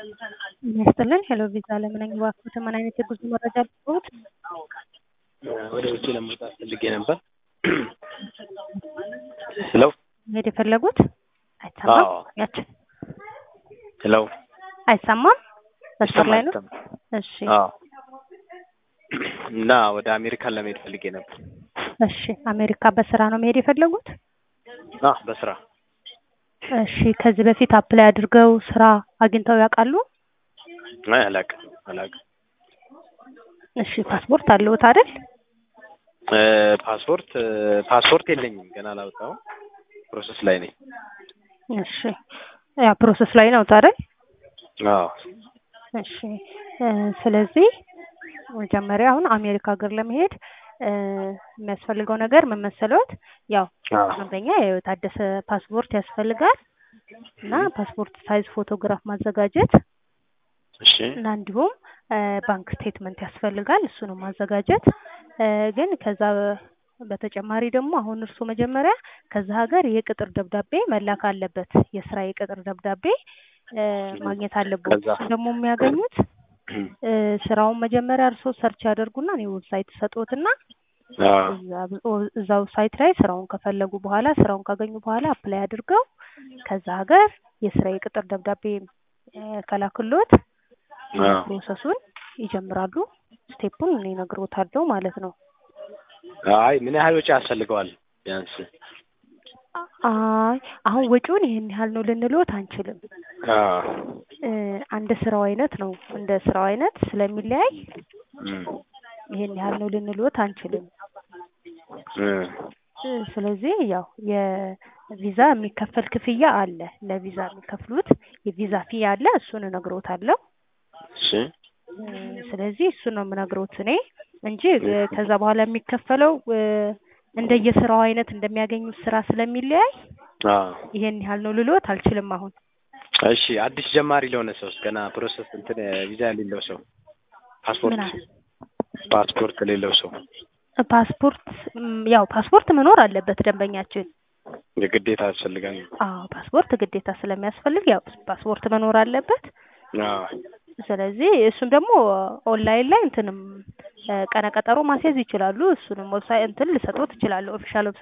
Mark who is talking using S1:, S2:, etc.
S1: ይስጥልን ሄሎ ቪዛ ለምን እባክዎት ምን አይነት የጉዞ መረጃ ልትሰጡት?
S2: ወደ ውጭ ለመውጣት ፈልጌ ነበር። ሄሎ
S1: መሄድ የፈለጉት አይሰማም?
S2: አዎ።
S1: ያችን
S2: ሄሎ
S1: አይሰማም? መስመር ላይ ነው?
S2: ይሰማል፣
S1: እሺ
S2: አዎ። እና ወደ አሜሪካን ለመሄድ ፈልጌ ነበር።
S1: እሺ አሜሪካ በስራ ነው መሄድ የፈለጉት?
S2: አዎ በስራ
S1: እሺ ከዚህ በፊት አፕላይ አድርገው ስራ አግኝተው ያውቃሉ?
S2: አይ አላውቅም አላውቅም።
S1: እሺ ፓስፖርት አለዎት አይደል?
S2: እ ፓስፖርት እ ፓስፖርት የለኝም ገና አላወጣሁም። ፕሮሰስ ላይ ነኝ።
S1: እሺ ያ ፕሮሰስ ላይ ነው አይደል?
S2: አዎ
S1: እሺ እ ስለዚህ መጀመሪያ አሁን አሜሪካ ሀገር ለመሄድ እ የሚያስፈልገው ነገር ምን መሰለዎት? ያው
S2: አዎ
S1: አንደኛ የታደሰ ፓስፖርት ያስፈልጋል እና ፓስፖርት ሳይዝ ፎቶግራፍ ማዘጋጀት
S2: እሺ
S1: እና እንዲሁም እ ባንክ ስቴትመንት ያስፈልጋል እሱንም ማዘጋጀት እ ግን ከዛ በተጨማሪ ደግሞ አሁን እርሱ መጀመሪያ ከዛ ሀገር የቅጥር ደብዳቤ መላክ አለበት። የስራ የቅጥር ደብዳቤ እ ማግኘት አለበት።
S2: ከዛ
S1: እሱ ደግሞ የሚያገኙት እ ስራውን መጀመሪያ እርሶ ሰርች ያደርጉና እኔ ዌብሳይት ሰጥዎትና
S2: አዎ
S1: እዛ- እዛ ዌብሳይት ላይ ስራውን ከፈለጉ በኋላ ስራውን ካገኙ በኋላ አፕላይ አድርገው ከዛ ሀገር የስራ የቅጥር ደብዳቤ እ ከላክሎት
S2: አዎ
S1: ፕሮሰሱን ይጀምራሉ። ስቴፑን እኔ እነግርዎታለሁ ማለት ነው።
S2: አይ ምን ያህል ወጪ ያስፈልገዋል ቢያንስ?
S1: አይ አሁን ወጪውን ይሄን ያህል ነው ልንልዎት አንችልም።
S2: አዎ
S1: እ አንድ ስራው አይነት ነው እንደ ስራው አይነት ስለሚለያይ
S2: እም
S1: ይሄን ያህል ነው ልንልዎት አንችልም።
S2: እ
S1: እ ስለዚህ ያው የቪዛ የሚከፈል ክፍያ አለ። ለቪዛ የሚከፍሉት የቪዛ ፊ አለ። እሱን እነግርዎታለሁ።
S2: እሺ
S1: እ ስለዚህ እሱን ነው የምነግሮት እኔ እንጂ እ ከዛ በኋላ የሚከፈለው እ እንደየስራው አይነት እንደሚያገኙት ስራ ስለሚለያይ
S2: አዎ
S1: ይሄን ያህል ነው ልልዎት አልችልም አሁን።
S2: እሺ አዲስ ጀማሪ ለሆነ ሰውስ ገና ፕሮሰስ እንትን ቪዛ የሌለው ሰው ፓስፖርት
S1: ምን አለ?
S2: ፓስፖርት የሌለው ሰው
S1: ፓስፖርት ም፣ ያው ፓስፖርት መኖር አለበት ደንበኛችን።
S2: የግዴታ ያስፈልጋል።
S1: አዎ ፓስፖርት ግዴታ ስለሚያስፈልግ ያው ፓስፖርት መኖር አለበት።
S2: አዎ
S1: ስለዚህ እሱን ደግሞ ኦንላይን ላይ እንትንም እ ቀነ ቀጠሮ ማስያዝ ይችላሉ። እሱንም ዌብሳይት እንትን ልሰጥዎት እችላለሁ ኦፊሻል